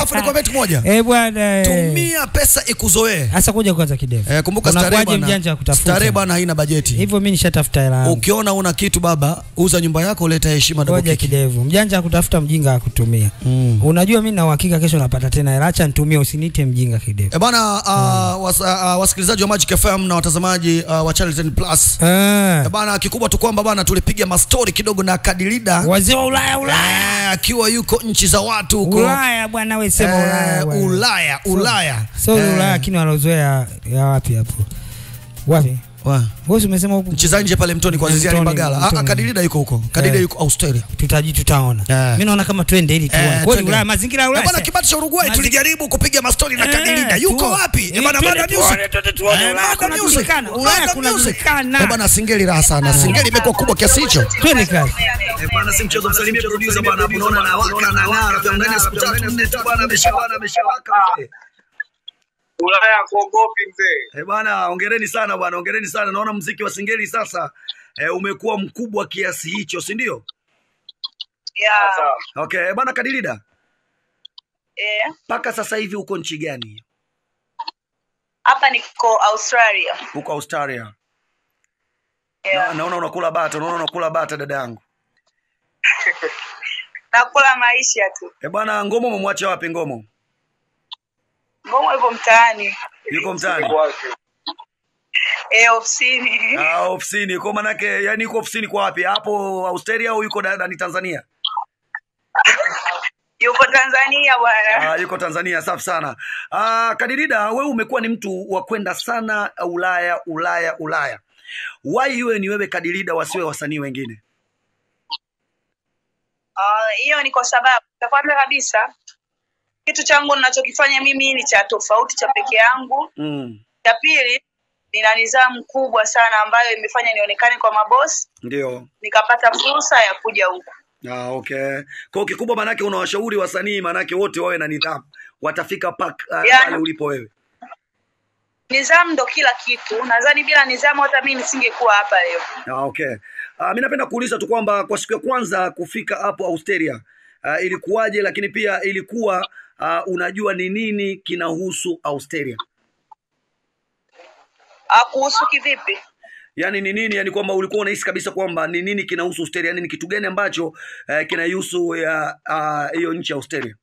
Alafu nikwambia kitu moja. Eh bwana. eh. Tumia pesa ikuzoee. Sasa kuja kwanza kidevu. Eh, kumbuka starehe Unakuwaje bwana. mjanja wa kutafuta? Starehe bwana haina bajeti. Hivyo mimi nishatafuta hela yangu. Ukiona una kitu baba, uza nyumba yako, leta heshima double Ngoja kick. kidevu. Mjanja akutafuta mjinga akutumia. Mm. Unajua mimi na uhakika kesho napata tena hela. Acha nitumie usiniite mjinga kidevu. E bana uh, was, uh, wasikilizaji wa Magic FM na watazamaji uh, wa Channel 10 Plus. Eh. E bana kikubwa tu kwamba bana tulipiga mastori kidogo na Kadilida Wazee wa Ulaya Ulaya. eh, akiwa yuko nchi za watu huko Ulaya bwana wewe sema Eh, Ulaya bwana. Ulaya Ulaya So Eh, Ulaya lakini walozoea ya wapi hapo? Wapi? wa- Wewe umesema huko nchi za nje pale mtoni kwa Ziziani Mtoni, Mbagala. Ah, ah, Mtoni. Kadilida yuko huko. Kadilida Eh. yuko Australia. tutaji tutaona. Eh. Mimi naona kama twende ili tuone. Eh, Kweli twende. Ulaya mazingira ya Eh, Ulaya. bwana kibati cha Uruguay Mazi- tulijaribu kupiga mastori na Eh, Kadilida. Yuko tu- wapi? Eh, Eh, bana twende Mada tuone, Music. twende tuone, Eh, Ulaya Mada kunajulikana, Music. Ulaya Mada Music. kunajulikana. Eh, bana singeli raha sana. Singeli imekuwa kubwa kiasi hicho. Twende kazi. Eh, bwana si mchezo msalimie producer bwana hapo unaona na waka na ng'ara kwa ndani ya siku tatu nne tu bwana ameshawaka ameshawaka mzee. Ulaya kuogopi mzee. Eh, bwana hongereni sana bwana hongereni sana naona mziki wa singeli sasa eh, umekuwa mkubwa kiasi hicho si ndio? Yeah. Sawa. Okay, eh, bwana Kadilida Eh, mpaka sasa hivi uko nchi gani? hapa niko Australia. Uko Australia. Yeah. Na, naona unakula bata, naona unakula bata dada yangu. Nakula maisha tu. Eh, bwana Ngomo umemwacha wapi Ngomo? Ngomo yupo mtaani. Yuko mtaani. Iko wapi? Eh, ofisini. Ah, ofisini. Kwa manake yani yuko ofisini kwa wapi? Hapo Australia au yuko da- ndani Tanzania? Yupo Tanzania bwana. Ah, yuko Tanzania. Safi sana. Ah, Kadirida, wewe umekuwa ni mtu wa kwenda sana Ulaya, Ulaya, Ulaya. Why iwe ni wewe Kadirida, wasiwe wasanii wengine? Ah, hiyo ni kwa sababu cha kwanza kabisa kitu changu ninachokifanya mimi ni cha tofauti cha peke yangu. Mm. Cha pili nina nidhamu kubwa sana ambayo imefanya nionekane kwa mabosi, Ndio. nikapata fursa ya kuja huku. Ah, okay. Kwa hiyo kikubwa manake unawashauri wasanii manake wote wawe na nidhamu. Watafika pak, uh, Yeah. pale ulipo wewe. Nidhamu ndo kila kitu. Nadhani bila nidhamu hata mimi nisingekuwa hapa leo. Ah, okay. Uh, mi napenda kuuliza tu kwamba kwa siku ya kwanza kufika hapo Australia uh, ilikuwaje, lakini pia ilikuwa uh, unajua ni nini kinahusu Australia, Ah, kuhusu kivipi? yaani ni nini, yani kwamba ulikuwa unahisi kabisa kwamba ni nini kinahusu Australia, yani ni kitu gani ambacho uh, kinahusu ya ah, hiyo nchi ya Australia?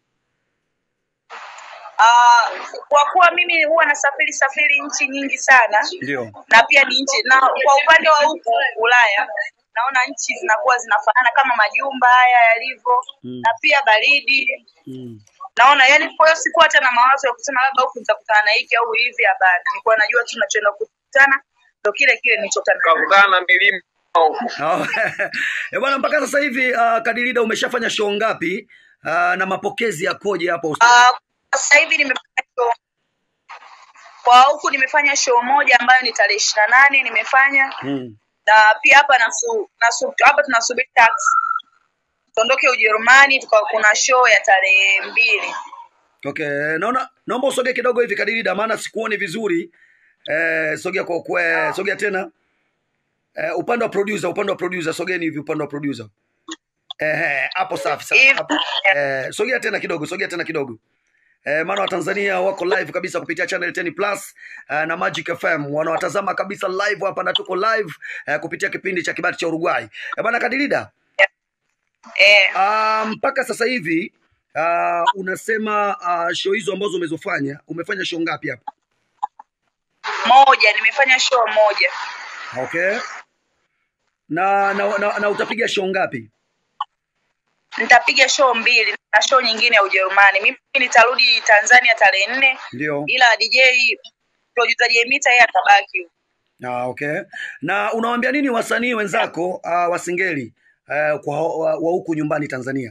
Ah, kwa kuwa mimi huwa nasafiri safiri nchi nyingi sana Ndio. na pia ni nchi na kwa upande wa huku Ulaya naona nchi zinakuwa zinafanana kama majumba haya yalivyo Mm. na pia baridi Mm. naona yani kwa hiyo sikuwa hata na mawazo ya kusema labda huku nitakutana na hiki au hivi hapana nilikuwa najua tu nachoenda kukutana ndo kile kile nilichokutana nacho. Kakutana na milima huko. Ah, eh, bwana, mpaka sasa hivi uh, Kadilida umeshafanya show ngapi uh, na mapokezi yakoje hapo Australia? Ah, sasa hivi nimefanya show kwa huku nimefanya show moja ambayo ni tarehe ishirini na nane nimefanya Mm. na pia hapa nasu, nasu, hapa tunasubiri taxi tuondoke Ujerumani tuka kuna show ya tarehe mbili Okay, naona naomba usogee kidogo hivi Kadilida, maana sikuoni vizuri. Eh, sogea kwa kwe, sogea tena. Eh, upande wa producer, upande wa producer, sogeni hivi upande wa producer. Eh, hapo safi sana. Hivi. Hapo. Eh, sogea tena kidogo, sogea tena kidogo. Eh, maana Watanzania wako live kabisa kupitia channel 10 Plus eh, na Magic FM wanawatazama kabisa live hapa na tuko live eh, kupitia kipindi cha kibati cha Uruguay. Eh, bana Kadilida, eh, Ah, mpaka sasa hivi uh, unasema uh, show hizo ambazo umezofanya umefanya show ngapi hapa moja nimefanya show moja okay na na, na, na utapiga show ngapi nitapiga show mbili na show nyingine ya Ujerumani mimi nitarudi Tanzania tarehe nne ndio ila DJ producer Jemita yeye atabaki huko. ah, okay na unawaambia nini wasanii wenzako uh, wasingeli uh, kwa wa, wa huku nyumbani tanzania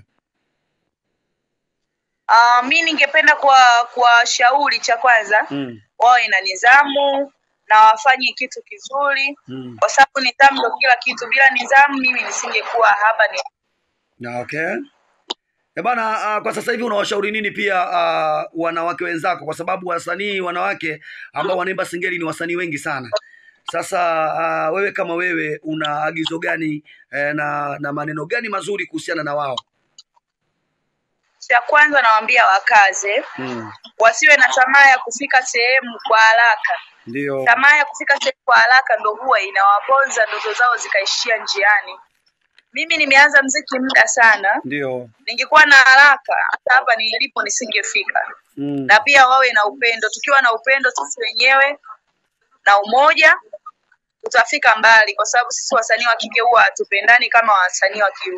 Ah, mi ningependa kwa kuwashauri cha kwanza mm. wawe na nidhamu na wafanye kitu kizuri Mm. kwa sababu nidhamu ndo kila kitu bila nidhamu mimi nisingekuwa hapa ni Na, okay Eh bana uh, kwa sasa hivi unawashauri nini pia uh, wanawake wenzako kwa sababu wasanii wanawake ambao wanaimba singeli ni wasanii wengi sana sasa uh, wewe kama wewe una agizo gani eh, na na maneno gani mazuri kuhusiana na wao cha kwanza nawaambia wakaze Mm. wasiwe na tamaa ya kufika sehemu kwa haraka Ndio. tamaa ya kufika sehemu kwa haraka ndo huwa inawaponza ndoto zao zikaishia njiani mimi nimeanza mziki muda sana Ndio. ningekuwa na haraka hata hapa nilipo nisingefika Mm. na pia wawe na upendo tukiwa na upendo sisi wenyewe na umoja tutafika mbali kwa sababu sisi wasanii wa kike huwa hatupendani kama wasanii wa kiume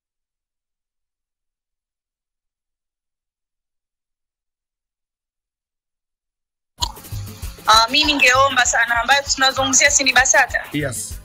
Uh, mi ningeomba sana ambayo tunazungumzia si ni BASATA Yes.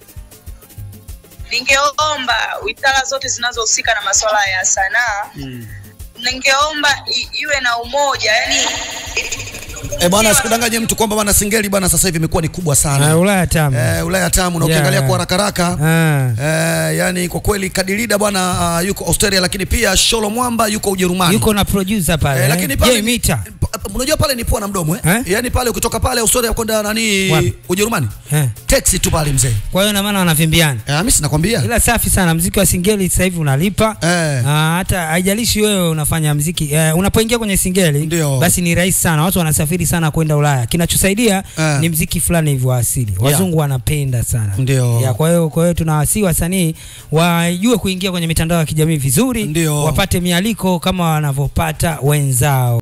ningeomba wizara zote zinazohusika na masuala ya sanaa Mm. ningeomba i- iwe na umoja yani Eh, bwana sikudanganye mtu kwamba bwana singeli bwana sasa hivi imekuwa ni kubwa Ah, sana. Ulaya tamu. Eh, Ulaya tamu na Yeah. ukiangalia kwa haraka haraka Ah. Eh, yani kwa kweli Kadilida bwana uh, yuko Australia lakini pia Sholo Mwamba yuko Ujerumani. Yuko na producer pale. Eh, eh. lakini pale Jay Mita. pa- unajua pale ni pua na mdomo eh? Eh? Yaani pale ukitoka pale Australia kwenda nani Wapi? Ujerumani. Eh. Taxi tu pale mzee. Kwa hiyo na maana wanavimbiana. Eh, mimi sinakwambia. Ila safi sana mziki wa singeli sasa hivi unalipa. Eh. Ah, hata haijalishi wewe unafanya mziki eh, unapoingia kwenye singeli Ndio. basi ni rahisi sana. Watu wanasafiri sana kwenda Ulaya. Kinachosaidia Eh. ni mziki fulani hivyo wa asili. Wazungu wanapenda sana. Ndio. Ya, kwa hiyo kwa hiyo tunawasihi wasanii wajue kuingia kwenye mitandao ya kijamii vizuri, Ndio. wapate mialiko kama wanavyopata wenzao.